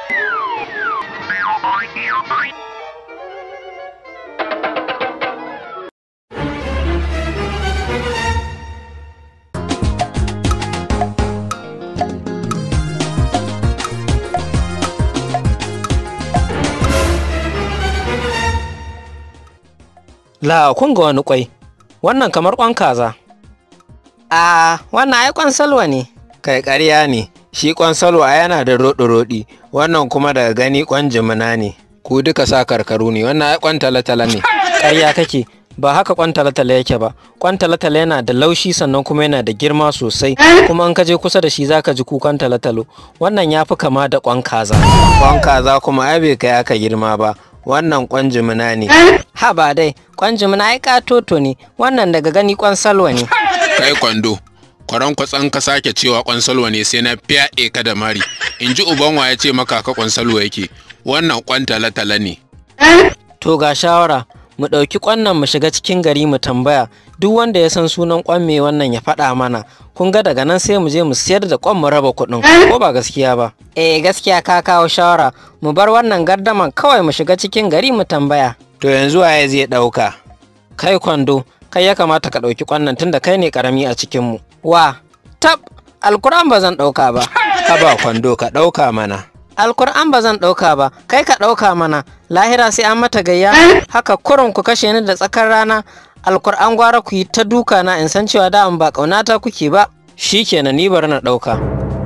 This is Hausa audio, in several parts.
La kun ga wani kwai, wannan kamar kwan kaza. A wannan ai kwan salwa ne. Kai ƙarya ne, shi kwan salwa yana da roɗi-roɗi, wannan kuma daga gani kwan jimina ne. Ku duka sa karkaru ne, wannan ai kwan talatala ne. Ƙarya kake, ba haka kwan talatala yake ba. Kwan talatala yana da laushi sannan kuma yana da girma sosai, kuma in ka je kusa da shi zaka ji kukan talatalo. Wannan ya fi kama da kwan kaza. Kwan kaza kuma ai bai kai aka girma ba, wannan kwan jimina ne. Ha ba dai, kwan jimina ai katoto ne, wannan daga gani kwan salwa ne. kai kwando kwaran kwatsan ka sake cewa kwansalwa ne sai na fyaɗe ka da mari in ji uban wa ya ce maka ka kwansalwa yake wannan kwan tala-tala ne To ga shawara, mu ɗauki ƙwannan mu shiga cikin gari mu tambaya duk wanda ya san sunan ƙwan me wannan ya faɗa mana. Kun ga daga nan sai mu je mu siyar da ƙwan mu raba kuɗin ko ba gaskiya ba. Eh gaskiya ka kawo shawara, mu bar wannan gardaman kawai mu shiga cikin gari mu tambaya. To yanzu waye zai ɗauka? Kai kwando, kai ya kamata ka ɗauki ƙwannan tunda kai ne ƙarami a cikinmu. Wa, tab, alkuran ba zan ɗauka ba. Haba kwando ka ɗauka mana. Alkur'an ba zan ɗauka ba, kai ka ɗauka mana, lahira sai an mata gayya, haka kurin ku kashe ni da tsakar rana, alkur'an gwara ku yi ta duka na in san cewa da ba ƙaunata kuke ba, shi kenan ni bari na ɗauka.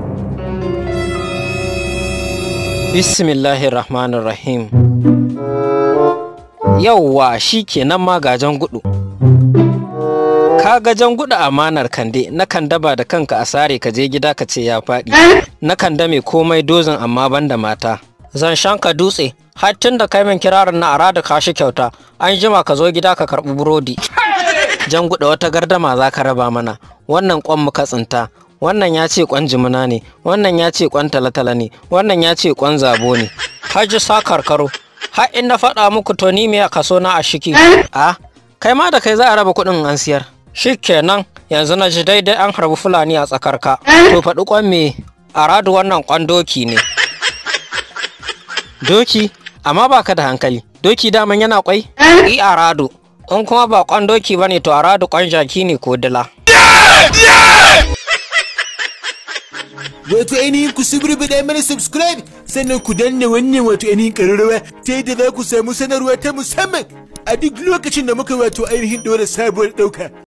Bismillahirrahmanirrahim. Yauwa shi kenan ma gajen gudu. Ka gajen gudu amanar kande, na kan daba da kanka a sare ka je gida ka ce ya faɗi. Na kan dame komai dozin amma banda mata. Zan shanka dutse, har tun da kai min kirarin na arada kashi kyauta, an jima ka zo gida ka karɓi burodi. Jan gudu wata gardama za ka raba mana, wannan kwan muka tsinta, wannan ya ce kwan jimina ne, wannan ya ce kwan talatala ne, wannan ya ce kwan zabo ne. Haji sa karkaro, har in na faɗa muku to ni me a kaso na a shiki. A, kai ma da kai za a raba kuɗin an siyar. Shikenan yanzu na ji daidai an harbi Fulani a tsakarka. To faɗi kwan me aradu wannan kwan doki ne. Doki? Amma ba ka da hankali. Doki daman yana kwai? I aradu. In kuma ba kwan doki ba ne to aradu kwan jaki ne ko dila. wato ainihin ku suburbuɗe mana subscribe sannan ku danna wannan wato ainihin ƙararrawa ta yadda za ku samu sanarwa ta musamman a duk lokacin da muka wato ainihin ɗora sabuwar ɗauka